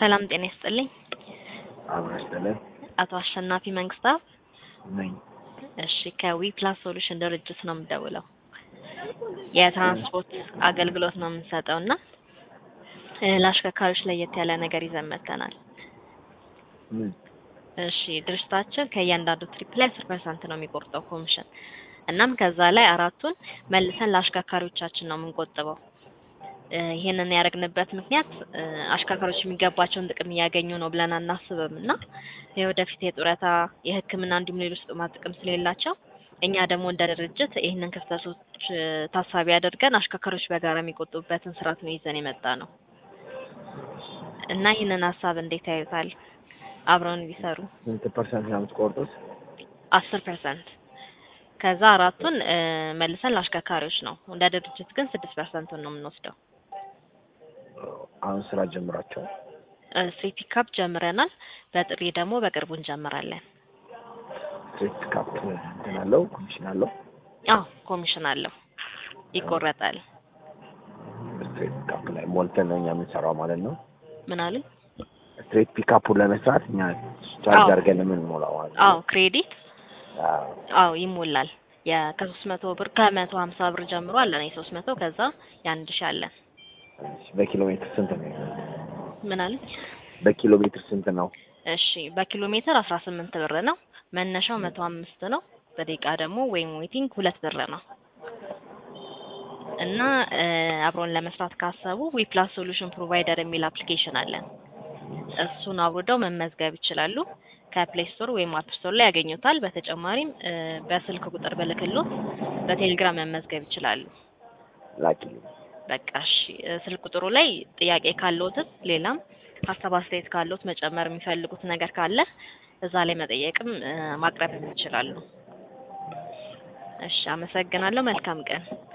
ሰላም ጤና ይስጥልኝ። አብሮ ይስጥልን አቶ አሸናፊ መንግስታብ። ነኝ። እሺ ከዊ ፕላስ ሶሉሽን ድርጅት ነው የምደውለው። የትራንስፖርት አገልግሎት ነው የምንሰጠው እና እ ለአሽከርካሪዎች ለየት ያለ ነገር ይዘን መጥተናል። ምን? እሺ ድርጅታችን ከእያንዳንዱ ትሪፕ ላይ አስር ፐርሰንት ነው የሚቆርጠው ኮሚሽን። እናም ከዛ ላይ አራቱን መልሰን ለአሽከርካሪዎቻችን ነው የምንቆጥበው። እ ይሄንን ያደረግንበት ምክንያት እ አሽከርካሪዎች የሚገባቸውን ጥቅም እያገኙ ነው ብለን አናስብም እና የወደፊት የጡረታ የሕክምና እንዲሁም ሌሎች ጥቅማ ጥቅም ስለሌላቸው እኛ ደግሞ እንደ ድርጅት ይህንን ክፍተቶች እ ታሳቢ አድርገን አሽከርካሪዎች በጋራ የሚቆጥቡበትን ስርዓት ነው ይዘን የመጣ ነው እና ይህንን ሀሳብ እንዴት ያዩታል? አብረውን ቢሰሩ ስንት ፐርሰንት ነው የምትቆርጡት? አስር ፐርሰንት ከዛ አራቱን እ መልሰን ለአሽከርካሪዎች ነው። እንደ ድርጅት ግን ስድስት ፐርሰንቱን ነው የምንወስደው። አሁን ስራ ጀምራቸዋል። ስትሪት ፒካፕ ጀምረናል። በጥሪ ደግሞ በቅርቡ እንጀምራለን። ስትሬት ካፕ እንትን አለው ኮሚሽን አለው። አዎ ኮሚሽን አለው ይቆረጣል። ስትሬት ካፕ ላይ ሞልተን ነው እኛ የምንሰራው ማለት ነው። ምን አሉኝ? ስትሬት ፒካፑን ለመስራት እኛ ቻርጅ አዎ። አድርገን የምንሞላው ማለት ነው። አዎ ክሬዲት አዎ። አዎ ይሞላል። ከሶስት መቶ ብር ከመቶ ሀምሳ ብር ጀምሮ አለን የሶስት መቶ ከዛ የአንድ ሺህ አለን። እሺ፣ በኪሎ ሜትር ስንት ነው? ምን አሉኝ? በኪሎ ሜትር ስንት ነው? እሺ በኪሎ ሜትር አስራ ስምንት ብር ነው። መነሻው መቶ አምስት ነው። በደቂቃ ደግሞ ወይም ዌቲንግ ሁለት ብር ነው እና እ አብሮን ለመስራት ካሰቡ ዊፕላስ ሶሉሽን ፕሮቫይደር የሚል አፕሊኬሽን አለን። እሱን አውርደው መመዝገብ ይችላሉ። ከፕሌይ ስቶር ወይም አፕ ስቶር ላይ ያገኙታል። በተጨማሪም እ በስልክ ቁጥር ብልክሎት በቴሌግራም መመዝገብ ይችላሉ። ላኪልኝ። በቃ እሺ እ ስልክ ቁጥሩ ላይ ጥያቄ ካለዎትም ሌላም ሀሳብ አስተያየት ካለዎት መጨመር የሚፈልጉት ነገር ካለ እዛ ላይ መጠየቅም እ ማቅረብም ይችላሉ። እሺ አመሰግናለሁ። መልካም ቀን።